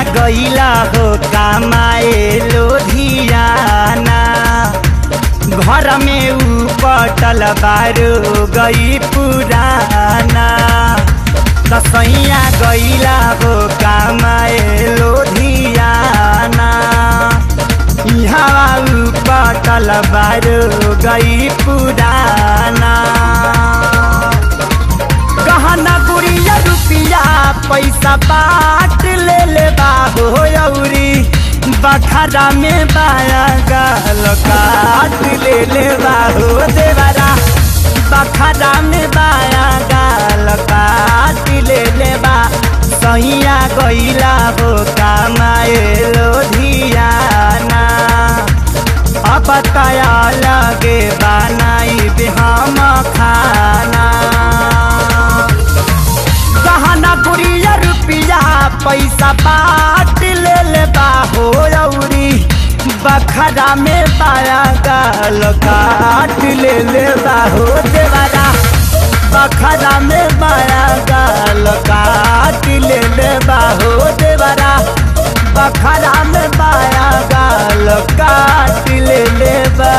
गईला हो कमाए लोधियाना घर में ऊ पटल बारो गई पुराना कसैया गईला हो कमाए लोधियाना यहाँ ऊ पटल बारो गई पुराना गहना गुड़िया रुपिया पैसा बाट ले ले बाहो औरी बखरा में बाया गाल काट ले ले बाहो देवरा बखरा में बाया गाल काट ले ले बा सैया गईला हो कमाए लोधियाना अब तया लगे बनाई हम खाना गहना गुड़िया रुपिया पैसा बाट ले ले बाहो औरी बखरा में पाया गाल काट ले ले बाहो देवरा बखरा में पाया गाल काट ले ले बाहो देवरा बखरा में पाया गाल काट ले ले बा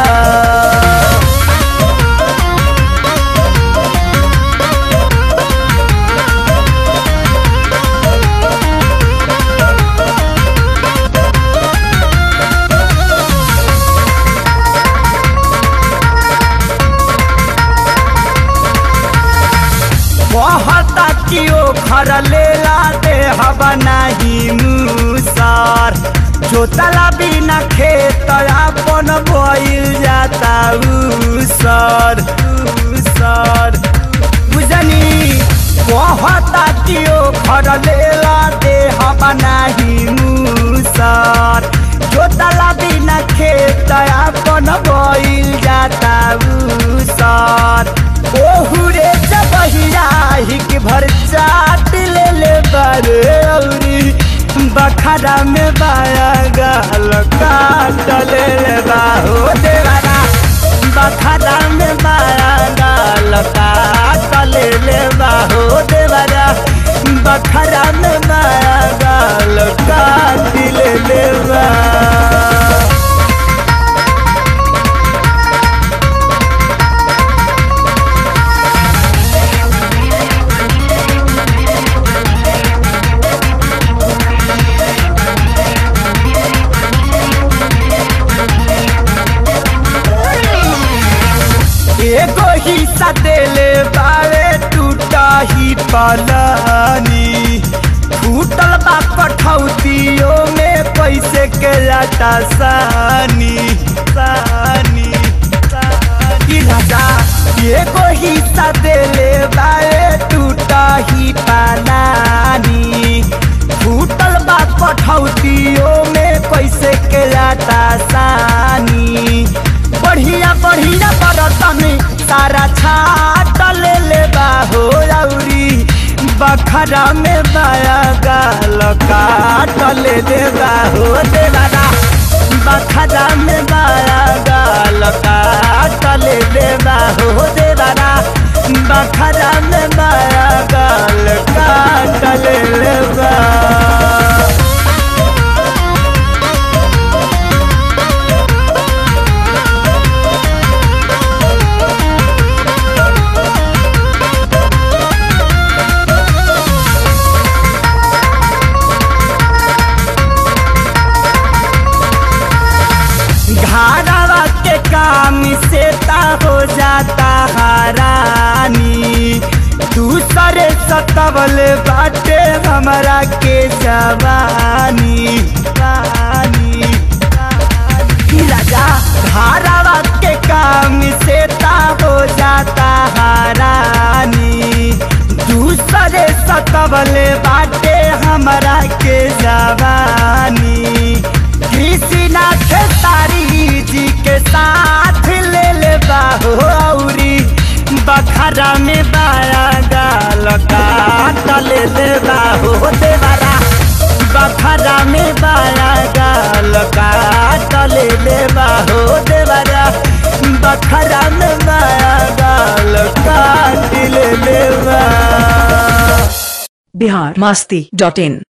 कहता कि ओ घर लेला दे हवा नहीं मुसर जोतला बिना खेत अपन बोइल जाता उसर उसर बुझनी कहता कि ओ घर लेला दे हवा नहीं मुसर जोतला बिना खेत अपन बोइल जाता उसर ओहुरे जबहिया हिक भर चाट ले ले बारे औरी बखरा में बाया गाल काट ले ले बाहो देवारा बखरा में बाया गाल काट ले ले बाहो देवारा बखरा में बाया गाल काट ले ले बा एगो हिस्सा देले बावे टूटा ही पलानी फूटल बा कठौतियों में पैसे के लाटा सानी सानी सानी राजा एगो हिस्सा देले बावे टूटा ही पलानी फूटल बा कठौतियों में पैसे के लाटा सानी बढ़िया बढ़िया बरतन सारा छाट ले ले बाहो औरी बखरा में बाया गाल काट ले ले बाहो देवारा बखरा में बाया गाल काट ले ले बाहो देवारा बखरा में बाया गाल काट ले ले बा घारावा के काम से ता हो जाता हरानी दूसरे सतवल बाटे हमरा के जवानी जवानी, जवानी। राजा घारावा के काम से ता हो जाता हरानी दूसरे सतवल बाटे हमरा के जवानी कृष्णा खेसारी जी के साथ ले ले बाहो औरी बखरा में बाया गाल काट ले ले बाहो देवरा बखरा में बाया गाल काट ले ले बाहो देवरा बखरा में बाया गाल काट ले ले बा बिहार मस्ती डॉट इन